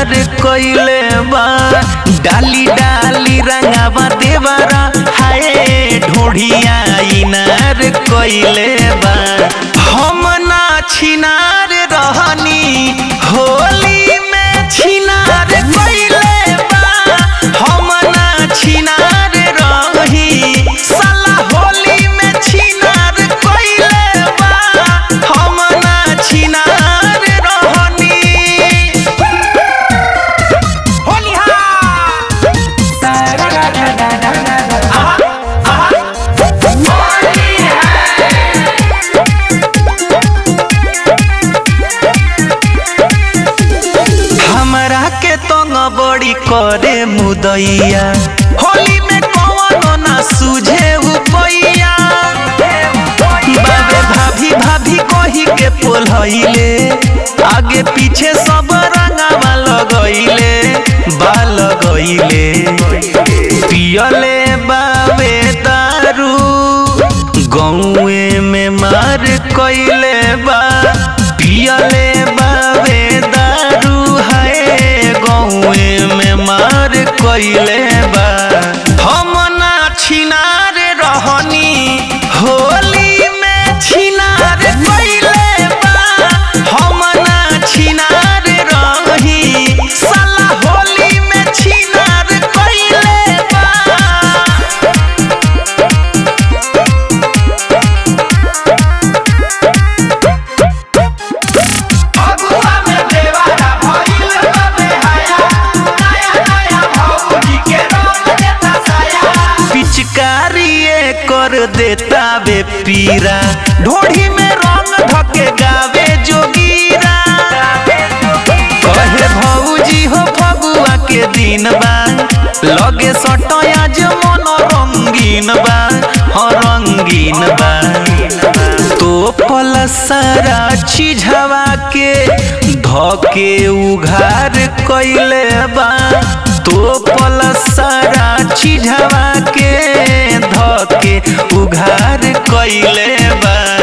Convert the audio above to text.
छिनार कइले बा डाली डाली रंगावा देवरा हाय ढोढ़िया इनार कइले बा हम ना छिनार रहनी होली में छिनार कइले बा हम ना छिनार रही साला होली में छिनार कइले बा हम ना छिनार रहनी हमरा के तंग बड़ी करे मुदैया होली में कौनो ना सूझे उपैया बाबे भाभी भाभी कही के पोलहैले आगे पीछे सब रंगावा लगैले बा लगैले पियले बाबे दारू गौए में मार कइले बा पियले बाबे दारू है गौए में मार कइले बा हम ना छिनार रहनी होली में छिनार कइले बा हम ना छिनार रही साला होली में छिनार कइले बा अगुआ में देवारा भइल बाबे हाया नया नया भौजी के रंग देता साया पिचकारिए कर देता बे पीरा ढोढ़ी में रंग धके गावे जोगीरा कहे भौजी हो फगुआ के दिन बा लगे सटया जे मन रंगीन बा हाँ रंगीन बा तो पल सारा चीझवा के धके उघार कइले बा तो पल सारा चीझवा के धके उघार कइले बा